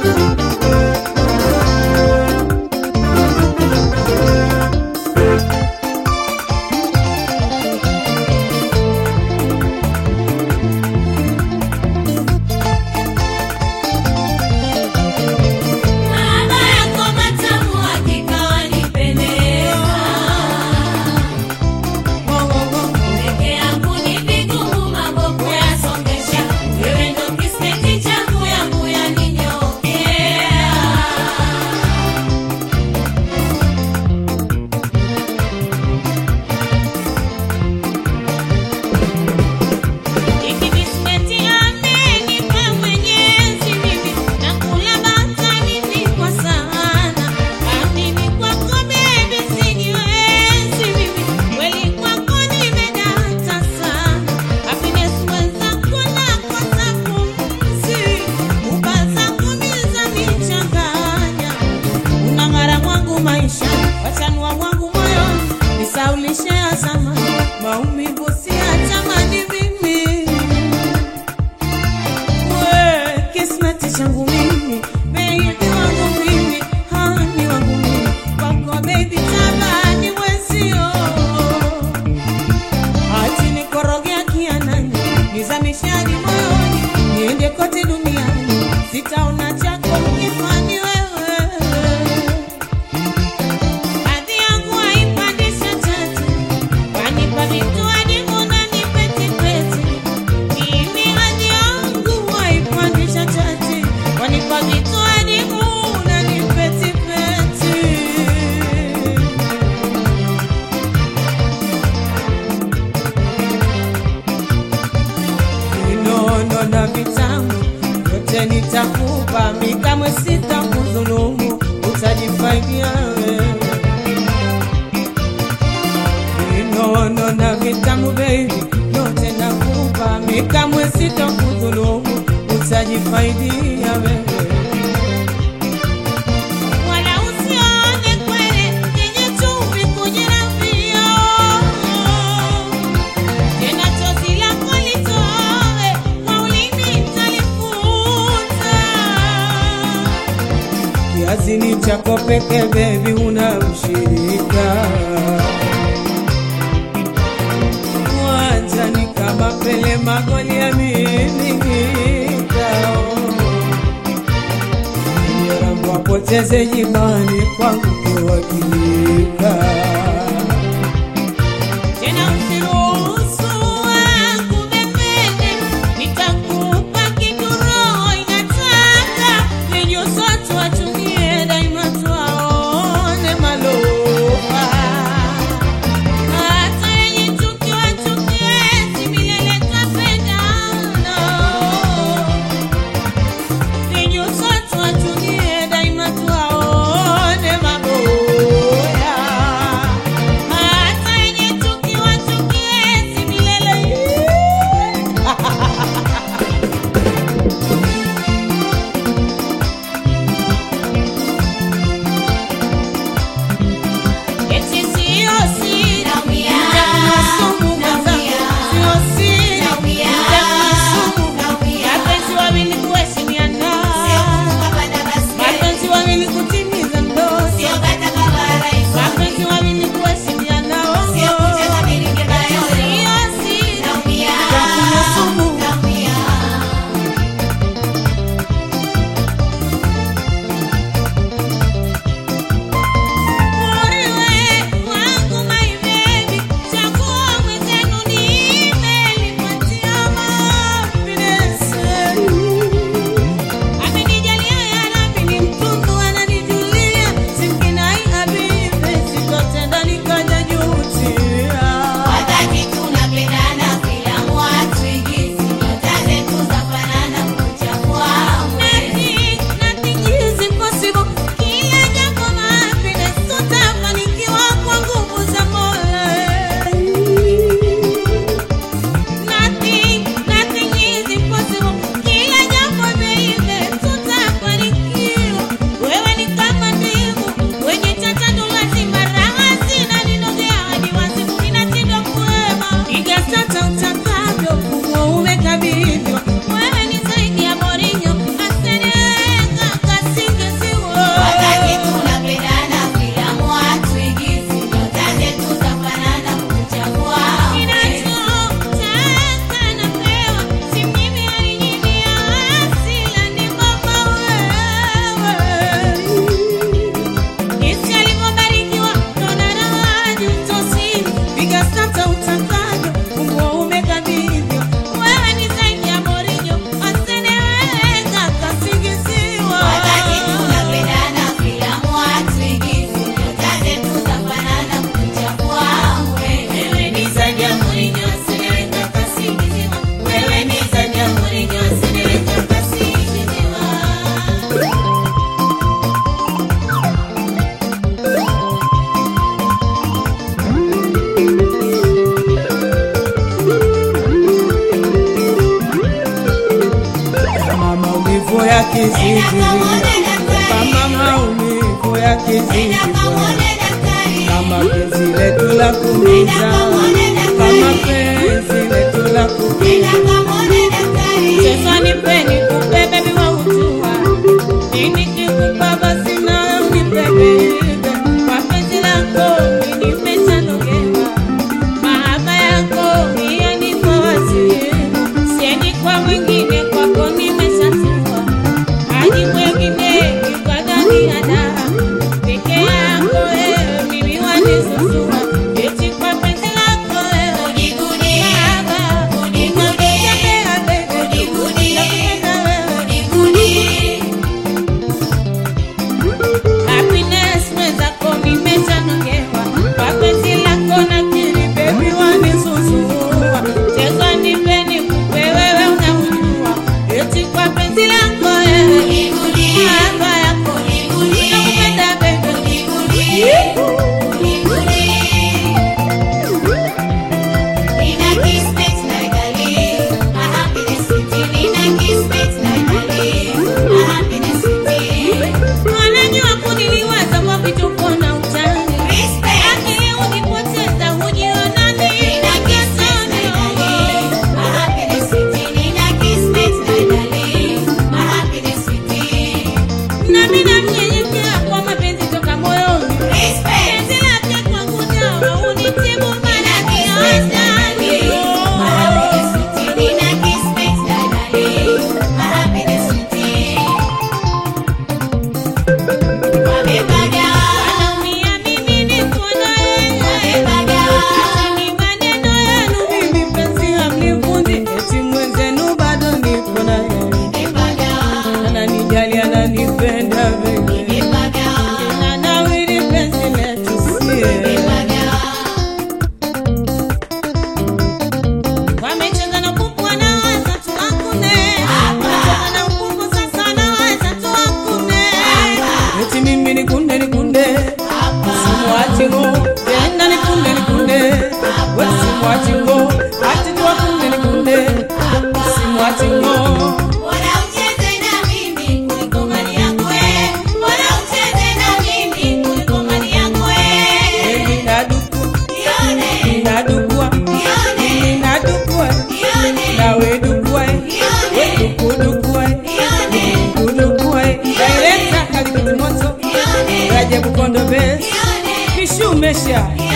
Mahaba yako matamu hakika wanipendeza. Peke yangu ni vigumu mambo kuyasongesha. Wewe ndo kismeti changu yangu yaninyokea. Ikibismeti amenipa Mwenyezi mimi nakula batani kwa sana. Amini kwako baby sijiwezi mimi kweli kwako nimedata sana. Happiness mwenzako nakosa pumzi, ubaza kumiza michanganya unang'ara mwangu maisha wachanua mwangu moyoni nisaulishe ya zamani maumivu si ya tamani mimi we kismeti changu mimi bebi wangu mimi hani wangu mimi kwako bebi tabani wezio ati nikorogea kianani nizamishani moyoni niende kote duniani sitaona chako mkifani wewe Hadhi yangu haipandisha tatu, wanipa vitu hadi unanipetipeti. Mimi hadhi yangu haipandisha tatu, wanipa vitu hadi unanipetipeti. vinono na vitamu yote nitakupa, mi kamwe sitakudhulumu, utajifaidia wewe. Vinono na vitamu baby, yote nakupa, mi kamwe sitakudhulumu, utajifaidia wewe. Wala usione kwele yenye chumvi kujirambia tena chozi lako litoe kwa ulimi talifuta. Kiazini chako peke bebi, una mshirika uwanjani kama Pele, magoli yamiminika Rambo apoteze jimani kwangu kiwakilika tena usiruhusu akubebebe, nitakupa kitu roho inataka, lenye usoto watumie daima tuwaone malofa. Hata yenye chuki wachukie, si milele twapendana. Lenye usoto watumie daima tuwaone maboya yakizidi, kama maumivu yakizidi, kama penzi letu la kumiza, kama penzi letu la kumiza. Sasa nipeni kupe bebi wa utua, nini kikupa basi na unipe bebe, mapenzi lako mimi nimeshanogewa, mahaba yako yanipa wasi, siendi kwa mwingine, kwako nimeshatua, hadi mwingine ikadhani ada peke yako wewe, mimi wanisusua, eti kwa penzi lako wewe mahaba, unatembea bebe, nakupenda wewe Happiness mwenzako nimeshanogewa kwa penzi lako na kili baby wanisusua cheza nipeni kupe wewe unaujua eti kwa penzi lako wewe mahaba yako nakupenda baby Wanajua kuniliwaza kwa vituko na utani Akili unipoteza hujiona nini Nami namnyenyekea kwa mapenzi toka moyoni Penzi lake kwangu dawa unitibu maradhi ya wastani Anaumia mimi niko na yeye Ni maneno yenu mimi penzi hamnivundi Eti mwenzenu bado nipo na yeye Ananijali ananipenda baby Nanawiri penzi letu sie Wamecheza na kuku wanaweza tu wakune Wamecheza na kuku sasa wanaweza tu wakune Eti mimi nikunde nikunde Simwachi ngo Tena nikunde nikunde Wewe simwachi ngo Ati tu wakunde nikunde Simwachi ngo Baby naduku Nadukua Nadukua Nawe dukua We duku dukua Duku dukua Director Kalibiti Moto Rajabu Kondo Best Kishu Mesha